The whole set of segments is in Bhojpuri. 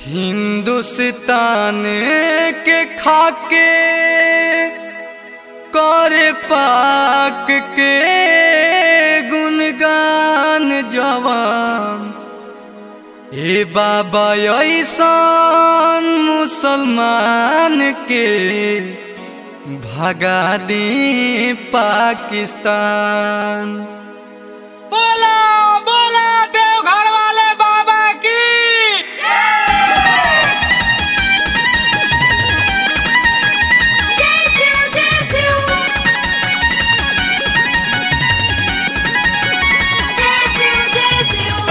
हिंदुस्तान के खाके करे पाक के गुणगान जवान ए बाबा ऐसान मुसलमान के भगा दे पाकिस्तान बोला बोला देवघर वाले बाबा की जय शिव जय शिव जय शिव जय शिव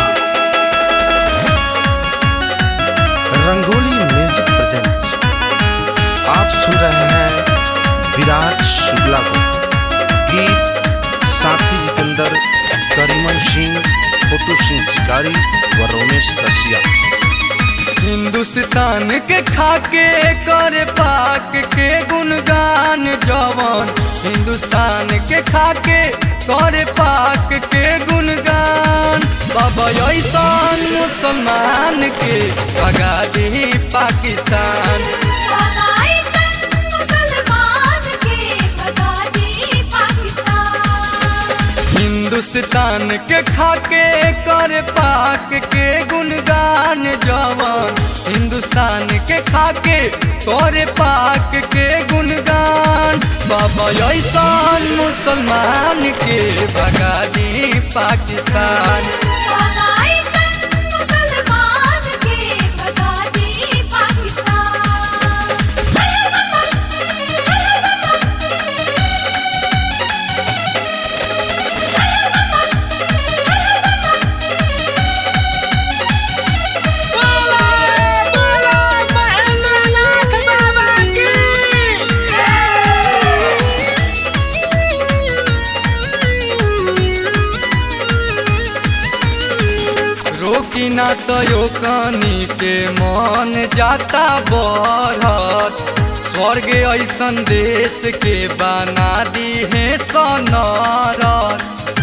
रंगोली म्यूजिक प्रेजेंट आप सुन रहे हैं विराट शुक्ला को गीत साथी जितेंद्र करीमन सिंह फोटू सिंह चिकारी व रोमेश रसिया हिंदुस्तान के खाके करे पाक के गुणगान जवान हिंदुस्तान के खाके करे पाक के गुणगान बाबा ऐसान मुसलमान के भगा दी पाकिस्तान बाबा ऐसन मुसलमान के भगा दी पाकिस्तान हिंदुस्तान के खाके कर पाक के गुणगान जवान हिंदुस्तान के खाके कर पाक के गुणगान बाबा ऐसान मुसलमान के भगा दी पाकिस्तान बाबा ऐसन मुसलमान के भगा दी पाकिस्तान बोला बोला महेंद्रनाथ बाबा की रोकी ना तो यो कानी के मन जाता बढ़त स्वर्ग ऐसन देश के बना दी है सनरत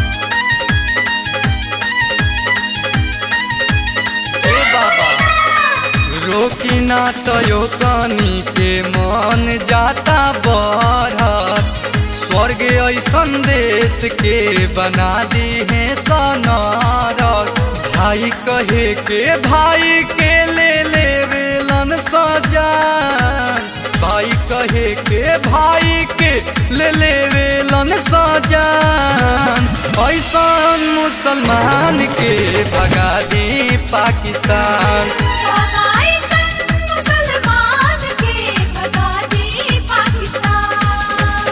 हे बाबा रोकी ना तो यो कानी के मन जाता बढ़त स्वर्ग ऐसन देश के बना दी है सनरत भाई कहे के भाई के ले ले वेलन सजान भाई कहे के भाई के ले ले वेलन सजान ऐसन मुसलमान के भगा दी पाकिस्तान बाबा ऐसन मुसलमान के भगा दी पाकिस्तान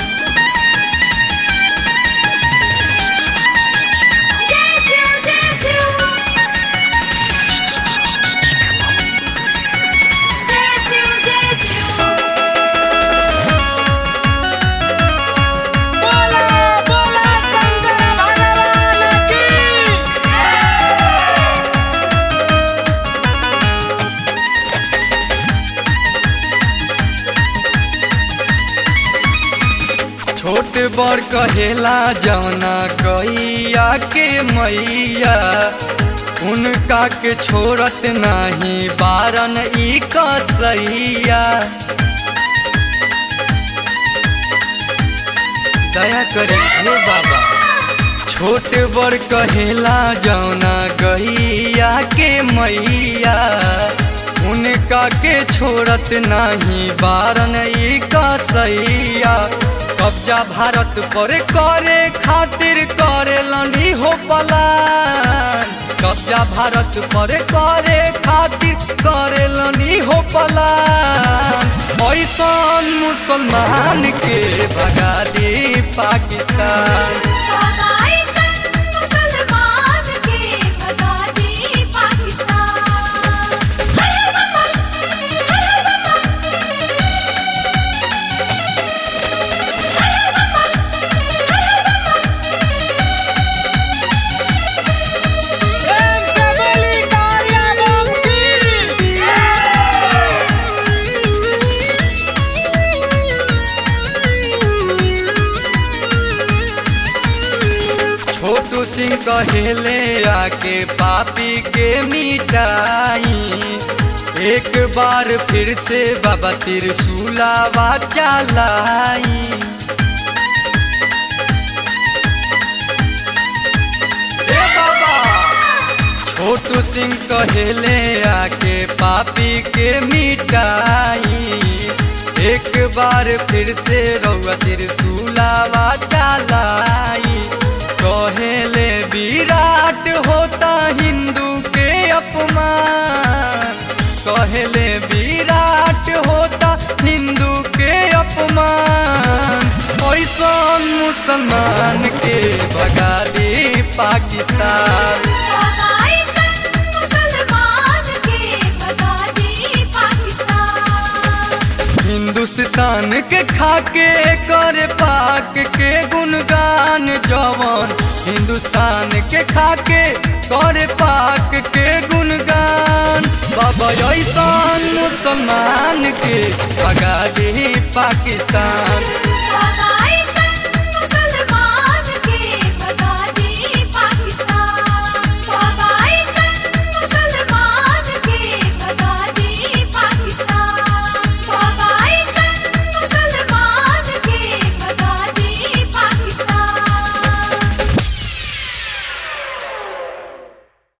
जय शिव जय शिव जय शिव जय शिव बोला बोला शंकर भगवान की छोट बड़ कहेला जौना गैया के मैया उनका के छोड़त नाही बारन ई कसैया दया करे हे बाबा छोट बड़ कहेला जौना गैया के मैया उनका के छोड़त नाही बारन ई कसैया कब्जा भारत पर करे खातिर करे लंडी हो पलान कब्जा भारत पर करे खातिर करे लंडी हो पलान ऐसन मुसलमान के भगा दी पाकिस्तान बाबा ऐसन मुसलमान के भगा दी पाकिस्तान प्रेम से बोली कारिया बम की छोटू सिंह कहेले आके पापी के मिटाई एक बार फिर से बाबा त्रिशूलावा चलाई हे बाबा छोटू सिंह कहेले आके पापी के मिटाई एक बार फिर से रउआ त्रिशूलावा चलाई कहेले विराट होता हिंदू के अपमान कहेले विराट होता हिंदू के अपमान ऐसन मुसलमान के भगा दी पाकिस्तान बाबा ऐसन मुसलमान के भगा दी पाकिस्तान हिंदुस्तान के खाके कर पाक के गुणगान जवान हिंदुस्तान के खाके कर पाक के गुणगान बाबा ऐसान मुसलमान के भगा दी पाकिस्तान बाबा